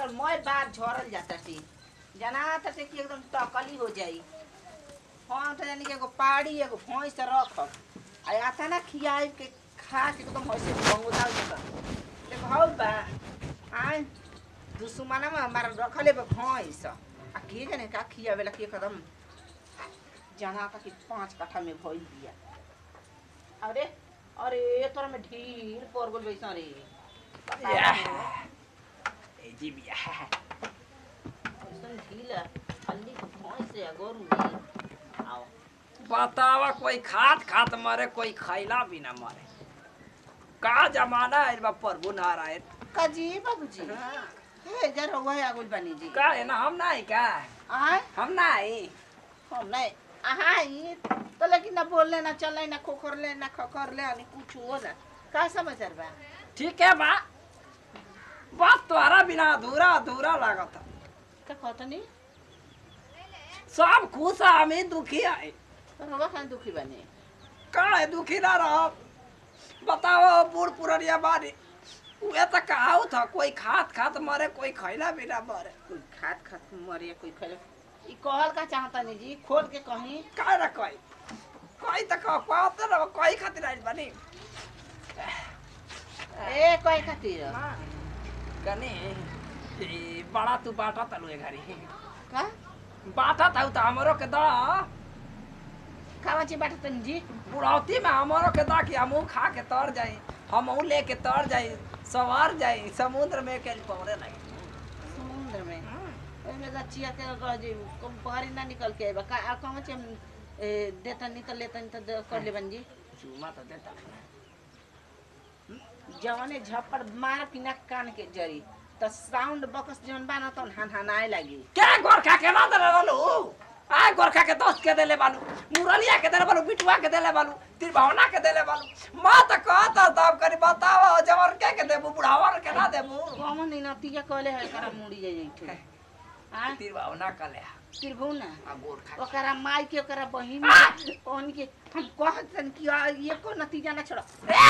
एकर मोय बार झरल जाता टी जना ताटे कि एकदम टकली हो जाई हम तो जानी कि एगो पाड़ी एगो भैंस रखब आ आता ना खियाई के खा के एकदम होइसे बंगोदा जाता देखो हौ बा आय दुश्मना में हमारा रखले बा भैंस आ के जाने का खियावेला के कदम जना था कि पाँच कट्ठा में भइल बिया अरे अरे तोरा में ढील पर गेल बैसा रे बताओ या। तो। ए जी बिया ऐसन ढील है, हल्दी के भैंस है गोरू में आओ बतावा कोई खात खात मरे कोई खैला भी ना मरे का जमाना है बा प्रभु नारायण काजी बाबूजी हे जरा वही आगुल बनी जी का है ना हम नहीं का आय हम नहीं हम नहीं आहा ये तो लेकिन ना बोलले ना चले ना खोखरले ना खखरले अनि कुछ हो ना का समाचार बा ठीक है बा बात तोहरा बिना अधूरा अधूरा लागत का कहतनी सब खुश है हम ही दुखी है रवा खान दुखी बने का है दुखी ना रहो बताओ बूढ़ पुरनिया बारी उहे तो कहाऊ था कोई खात खात मरे कोई खैला भी ना मरे कोई खात खात मरे कोई खले ई कहल का चाहता नहीं जी खोल के कहीं का ना कोई कोई तो कह पाते ना कोई खातिर आई बनी ए कोई खातिर कने ए, बड़ा तू बाटा तलु ए घरी का बाटा था तो हमरो के दा खावा ची बाटा तनी जी बुढ़ौती में हमरो के दा कि हमहू खा के तर जाई हमहू लेके तर जाई सवार जाई समुद्र में के पौरे लगे समुद्र में ओमे दा चिया के कर जी कम पहाड़ी ना निकल के आइबा का आ कहवा ची हम ए, देता नहीं तो लेता नहीं तो दे- कर ले बन जी चूमा तो देता जवने झप्पड़ मार पिना कान के जरी त साउंड बॉक्स जवन बा न तन हन हनाए लागी क्या गोरखा के ना दले बालू आ गोरखा के दोस्त के देले बालू मुरलिया के देले बालू बिटुआ के देले बालू त्रिभावना के देले बालू माँ तो कहत तब करी बताओ जवर के के देबू बुढ़ावर के ना देबू कौन नहीं नतिया कहले है करा मुड़ी जाई जइठे आ त्रिभावना का ले तिरभु ना आ गोरखा ओकरा माई के ओकरा बहिन आ! के, ओहन के हम कहतन कि आ, ये को नतीजा ना छोड़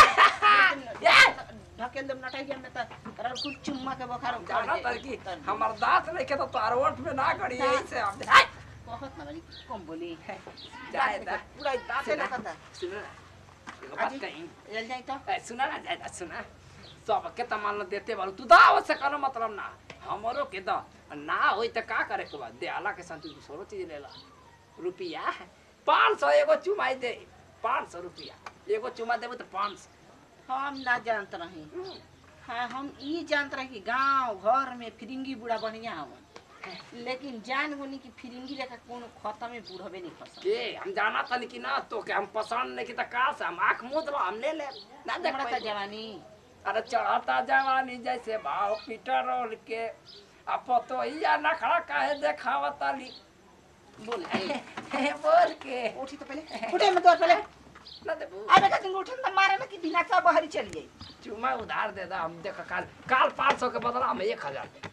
ढकेल दम नटाइया में त तोरा कुछ चुम्मा के बुखार उतार जाना दे। तर की उतार दे। हमर दांत नहीं के तो तार ओठ में ना करी दांत। ऐसे अब हाय कहत ना बड़ी कम बोली जाए दा पूरा दांते ना कता सुन ना एगो बात आजी? कहीं चल जाई तो ए, सुना ना जाए सुना सब के त मान देते बालू तू दाव से कनो मतलब ना हमरो के द ना होई त का करे के बाद देला के संतु दूसरो चीज लेला रुपिया पाँच सौ एगो चुमाई दे पाँच सौ रुपिया एगो चुमा देबो तो पाँच सौ हम ना जानत रही हाँ हम ई जानत रही कि गांव घर में फिरिंगी बूढ़ा बढ़िया हवन लेकिन जान गुनी कि फिरिंगी लेकर कोनो खत्म में बूढ़बे नहीं खसम के हम जाना तनी कि ना तो के हम पसंद नहीं की त का से हम आँख मुद लो हम ले ले ना देख हमरा पाइबो। त जवानी अरे चढ़ता जवानी जैसे भाव पीटर रोल के आ पतोहिया नखड़ा काहे देखावता ली बोल बोल के उठी तो पहले उठे मत और पहले ना देबू अबे का तुम उठन त मारे ना कि बिना का बहरी चली जाई चुमा उधार दे दा हम देख काल काल पाँच सौ के बदला हम एक हजार दे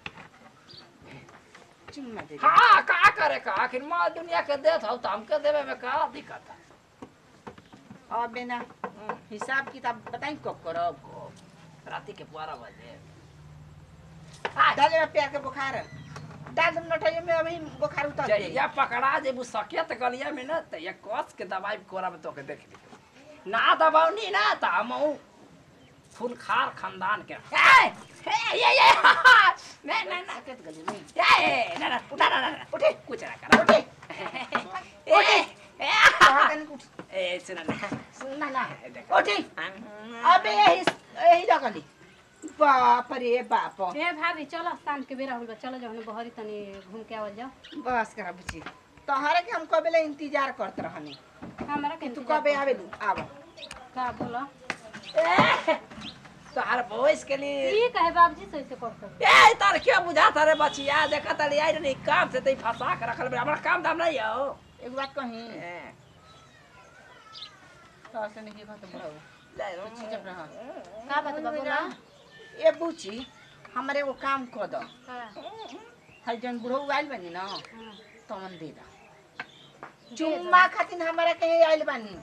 चुम्मा दे दे। हाँ का करे का आखिर माँ दुनिया के देत हौ तो हमके देवे में का दिक्कत है अबे ना हिसाब किताब बताई कब करब राती के बारह बजे डाले में प्यार के बुखार डाल दम नटाइए में अभी बुखार उतर जाई जहिया पकड़ा जेबू सकेत गलिया में न त ये कस के दवाई कोरा में तोके देख ली ना दबावनी ना त हमहू फुलखार खानदान के ए, ए, ये ये नहीं नहीं नहीं सकेत गली में ए, ना ना उठा ना ना ना, उठे कुछ ना करा उठे ए, ए, कहा तनी कुछ ए सुन ना सुनना ना देखो। उठी अबे यही यही लगली बाप रे बाप ए भाभी चलो शाम के बेरा होल चलो जाओ बहरी तनी घूम के आवल जाओ बस करा बुची तोहरे के हम कबे ले इंतजार करत रहनी हमरा के तू इंतजार कबे कर- आवे दू आव का बोलो तोहार भैंस के लिए ई कहे बाबूजी से ऐसे करते ए तार क्या बुझा तारे बचिया देखा तारी आई नहीं काम से तई फंसा के रखल बे हमरा काम दाम नहीं हो एक बात कही ए, तोहर से नहीं कहत बुढ़ऊ ले तो चुप रह का बात बा बोला ए बुची हमरे एगो काम क द हाँ, हई जन बुढ़ऊ आइल बनी ना हाँ। तमन दे दा दे चुम्मा खातिर हमरा कहे आइल बनी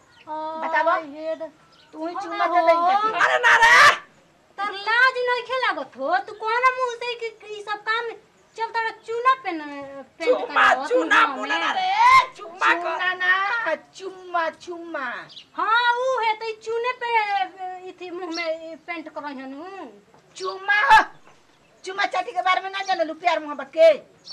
आ, बतावा। हेड तू ही ओ चुम्मा ना दे हो। दे अरे ना रे तर लाज नहीं खेला लागत हो तू कौन मुंह से कि कि ई सब काम चलता रहा चूना पेन पेंट चुम्मा करावत चुना मुंह मुना में। रे चुम्मा कर चुम्मा ना चुम्मा चुम्मा हाँ ऊ है तो ई चूने पे इथी मुंह में पेंट करहन हूं चुम्मा हो चुम्मा चाटी के बारे में ना जानलू प्यार मोहब्बत के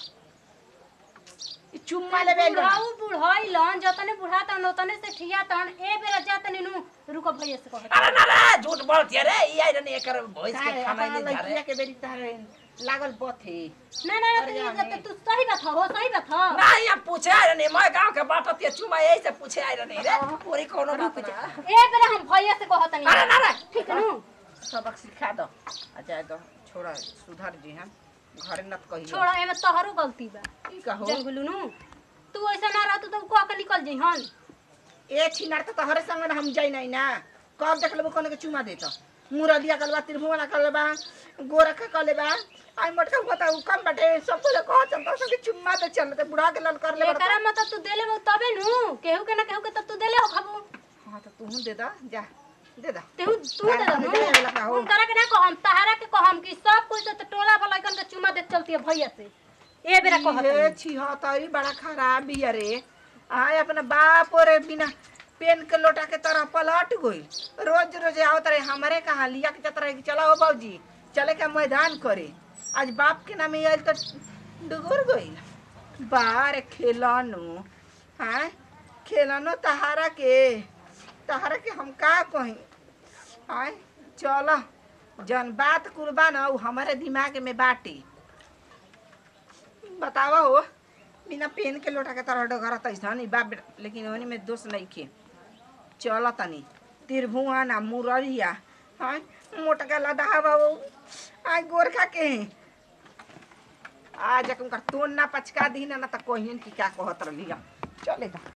ई चुम्मा लेबे लो बुढ़ाऊ बुढ़ाई लन जतने बुढ़ा तन ओतने से ठिया तन ए बेरा जातने नु रुको भैया से कहत अरे ना रे झूठ बोलती है रे ई आई रने एकर भैंस के तारे खाना अपना नहीं जा लड़किया रे के बेरी तारे लागल बथे ना ना ना अरे तो जाने। ये तो तू सही बात हो सही बात हो नहीं हम पूछे आई रने मैं गांव के बात होती है चुमा यही से पूछे आई रने रे पूरी कोनो बात ना ए बेरा हम भैया से कहत नहीं अरे ना रे ठीक नु सबक सिखा दो आ जाए दो छोड़ा सुधर जी हम घरे नत कहियो छोड़ा एमे तोहरो गलती बा की कहो जंगलू नु तू ऐसा ना रहत तो कह के निकल जइहन ए छिनार तो तोहरे संग ना हम जाई नहीं ना कब देख लेबो कोने के चुमा देत मुरदिया कलबा त्रिभुवना कलबा गोरखा कलबा आई मटका बता उ कम बटे सब को कह चलता सब चुम्मा दे चलते बुढ़ा के लल कर ले एकरा मतलब तू देले वो तबे नु केहू के ना केहू के तब तू देले हो खाबू हां तो तू दे दा जा दे दा तेहू तू दे हम देले वाला का दो हो। हम करा के ना कहम तहारा के कहम कि सब कुछ तो टोला वाला कन के चुमा दे चलती है भैया से ए बेरा कहत ये हई। छी हा तई बड़ा खराब भी अरे आय अपना बाप रे बिना पेन के लोटा के तरह पलट गई रोज रोज आवत रहे हमारे कहा लिया के जत रहे कि चला हो बाबूजी चले के मैदान करे आज बाप के नाम आयल तो डुगुर गई बार खेलानो हाँ खेलानो तहारा के तहारा के हम का कही आय चल जन बात कुर्बान उ हमारे दिमाग में बाटी बतावा हो बिना पेन के लोटा के तरह डगर तैसन बा बेटा लेकिन ओनी में दोष नहीं खे चल तनी तिरभुआ ना मुररिया हाँ मोटका लदा बाबू आई गोरखा के हैं आज उनका तोन ना पचका दी ना ना तो कोहिन की क्या कहत रही चले दा